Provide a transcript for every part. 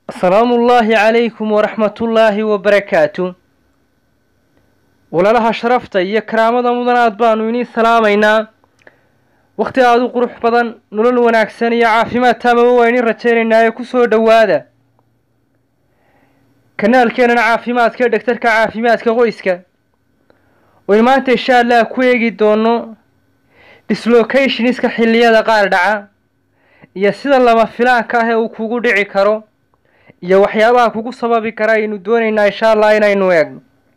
asalaamu ullaahi calaykum waraxmatullaahi wabarakaatu walaalaha sharafta iyo karaamada mudanaad baanu inii salaamaynaa wakhti aada u qurux badan nolol wanaagsan iyo caafimaad taamaba waa inii rajaynaynaa ee ku soo dhowaada kanaalkeenana caafimaadka ee dhegtarka caafimaadka qoyska waynu maanta insha allah ku eegi doono dislocationska xilliyada qaar dhaca iyo sida lama filaanka ah ee uu kugu dhici karo iyo waxyaabaha kugu sababi kara aynu doonaynaa insha allah inaynu eegno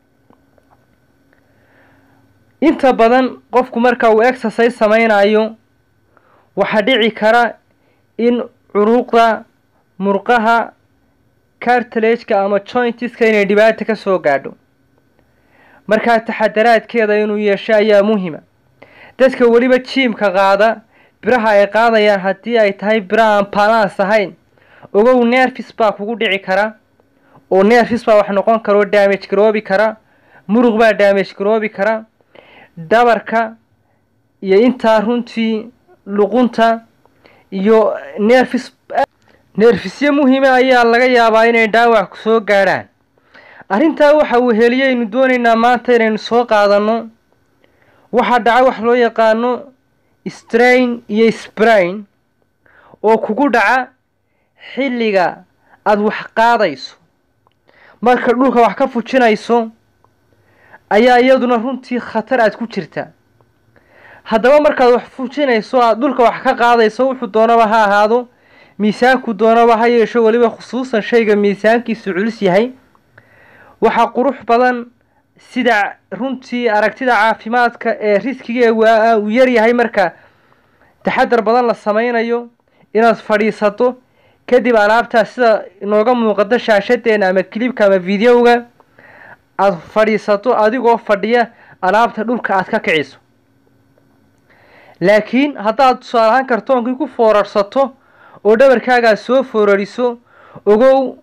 inta badan qofku marka uu exercise samaynayo waxaa dhici kara in curuuqda murqaha cartilageka ama jointiska inay dhibaata ka soo gaadho markaa taxadaraadkeeda inuu yeesho ayaa muhima dadka weliba jiimka qaada biraha ay qaadayaan haddii ay tahay bira aan balans ahayn ogow nerfis baa kugu dhici kara oo nerfis baa wax noqon kara oo damage garoobi kara muruq baa damage garoobi kara dhabarka iyo intaa runtii luqunta iyo nerfis neerfisyo muhiima ayaa laga yaabaa inay dhaawac soo gaadhaan arrintaa waxa uu heliyaynu doonaynaa maanta inaynu soo qaadanno waxaa dhaca wax loo yaqaano strain iyo sprain oo kugu dhaca xilliga aada wax qaadayso marka dhulka wax ka fujinayso ayaa iyaduna runtii khatar aada ku jirta haddaba markaad wax fujinayso aada dhulka wax ka qaadayso wuxuu doonaba ha ahaado miisaanku doonaba ha yeesho weliba khusuusan shayga miisaankiisu culus yahay waxaa qurux badan sida runtii aragtida caafimaadka ee riskigeega uu yaryahay marka taxadar badan la sameynayo inaad fadhiisato kadib alaabtaas sida inooga muuqato shaashadeena ama kilibka ama videoga aada fadhiisato adigoo fadhiya alaabta dhulka aada ka kiciso laakiin haddaad tusaale ahaan kartoonkii ku foorarsato oo dhabarkaagaa soo foorariso ogow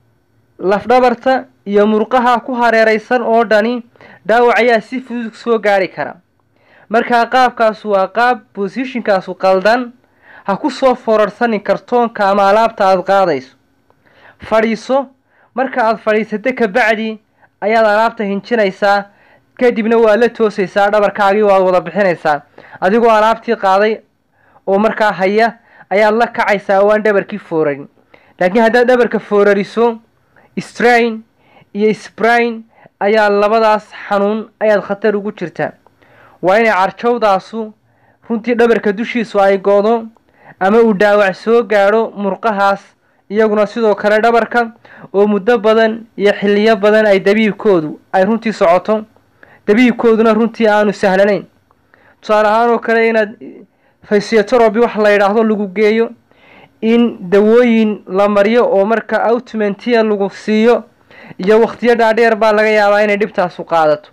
lafdhabarta iyo murqaha ku hareeraysan oo dhani dhaawac ayaa si fudud soo gaari kara markaa qaabkaasu waa qaab bosishinkaasu qaldan ha ku soo foorarsanin kartoonka ama alaabta aada qaadayso fadhiiso marka aada fadhiisato kabacdi ayaad alaabta hinjinaysaa kadibna waad la toosaysaa dhabarkaagii waad wada bixinaysaa adigoo alaabtii qaaday oo markaa haya ayaad la kacaysaa oo aan dhabarkii foorarin laakiin haddaad dhabarka foorariso strain iyo sprain ayaa labadaas xanuun ayaad khatar ugu jirtaa waa inay carjowdaasu runtii dhabarka dushiisu ay goodo ama uu dhaawac soo gaadho murqahaas iyaguna sidoo kale dhabarka oo muddo badan iyo xilliyo badan ay dabiibkoodu ay runtii socoto dabiibkooduna runtii aanu sahlanayn tusaale ahaan oo kale inaad fysiotoroby wax la yidhaahdo lagu geeyo in dawooyin la mariyo oo marka outmentiya lagu siiyo iyo wakhtiyo dhaadheer baa laga yaabaa inay dhibtaasu qaadato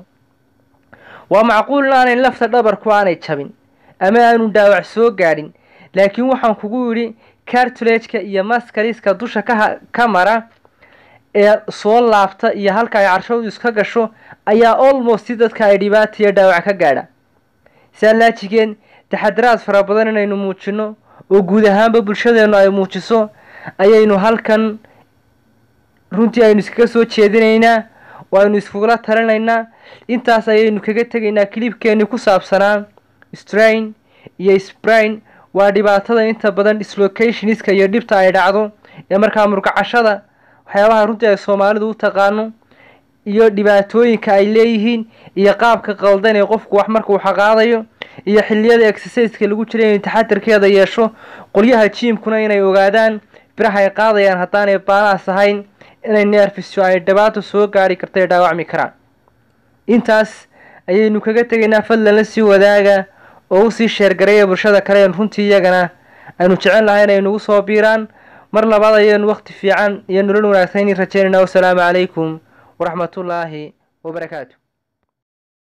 waa macquul in aanay lafta dhabarku aanay jabin ama aanu dhaawac soo gaadhin laakiin waxaan kugu yidhi cartulageka iyo maskaliska dusha ka ka mara ee soo laabta iyo halka ay carshowdu iska gasho ayaa almost dadka ay dhibaata iyo dhaawac ka gaadha saa laajigeen taxadaraad fara badan inaynu muujino oo guud ahaanba bulshadeennu ay muujiso ayaynu halkan runtii aynu iskaga soo jeedinaynaa oo aynu iskugula talinaynaa intaas ayaynu kaga tegaynaa kilibkeenii ku saabsanaa strain iyo sprain waa dhibaatada inta badan dislocationska iyo dhibta ay dhacdo ee markaa murgacashada waxyaabaha runtii ay soomaalidu u taqaano iyo dhibaatooyinka ay leeyihiin iyo qaabka qaldan ee qofku wax marka uu xaqaadayo iyo xilliyada exerciseka lagu jira inay taxadarkeeda yeesho qolyaha jiimkuna inay ogaadaan biraha ay qaadayaan haddaanay baalaas ahayn inay neerfisyo ay dhibaato soo gaari karta ee dhaawacmi karaan intaas ayaynu kaga tegaynaa fadlan la sii wadaaga oo usii sheergaraya bulshada kale een runtii iyagana aynu jecel lahay inay nagu soo biiraan mar labaad ayaynu waqti fiican iyo nolol wanaagsan in rajaynayna wasalaamu calaykum waraxmatullaahi wabarakaatu